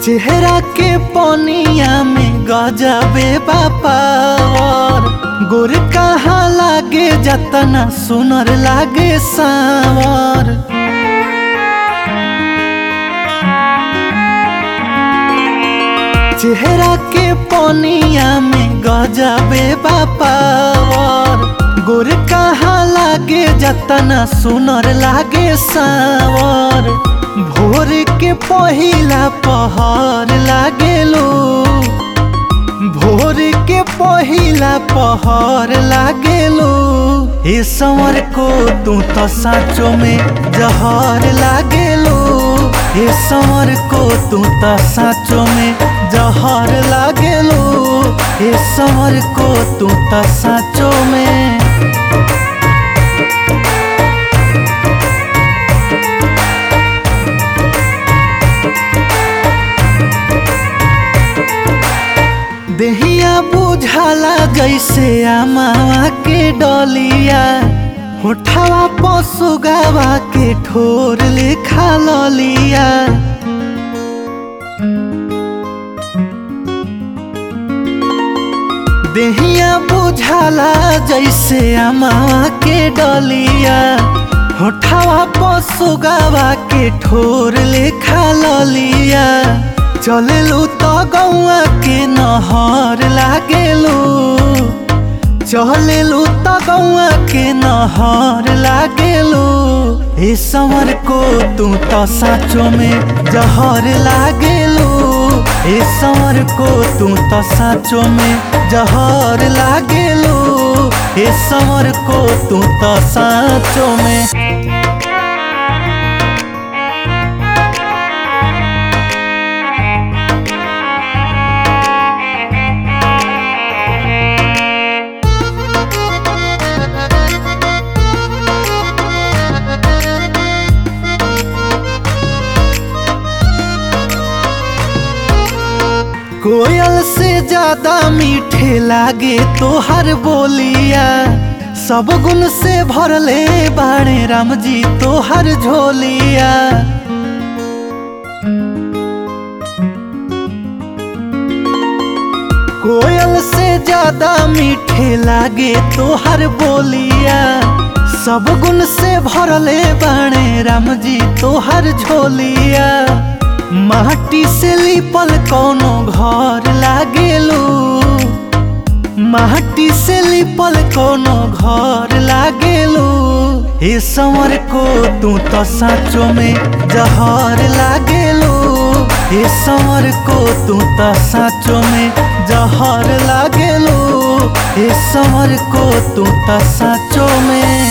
चेहरा के पनिया में गजबे बापावर गोर कहाँ लागे जतना सुनर लागे सावर चेहरा के पनिया में गजबे बापावर गोर कहाँ लागे जतना सुनर लागे सावर भोर के पहिला पहर लागेलो भोर के पहिला पहर लागेलो ए संवर को तू तो साँचो में जहर लागेलो ए संवर को तू तो साँचो में जहर लागेलो ए संवर को तू तो साँचो में देहिया बुझाला जैसे आमावा के डलिया होठवा पसुगावा के ठोर लेखा ललिया देहिया बुझाला जैसे आमावा के डलिया होठवा पसुगावा के ठोर लेखा ललिया चलेलू तो गौआ के नहर लागेलू चलेलू तो गौआ के नहर लागेलू ए समर को तू तो साँचो में जहर लागेलू ए समर को तू तो साँचो में जहर लागेलू ए समर को तू तो साँचो में कोयल से ज्यादा मीठे लागे तोहर बोलिया सब गुण से भरले बाणे राम जी तोहर झोलिया कोयल से ज्यादा मीठे लागे तोहर बोलिया सब गुण से भरले बाणे राम जी तोहर झोलिया माटी से लिपल कोनो घर लागेलू माटी से लिपल कोनो घर लागेलू ए संवर को तू तो साँचो में जहर लागेलू ए संवर को तू तो साँचो में जहर लागेलू ए संवर को तू तो साँचो में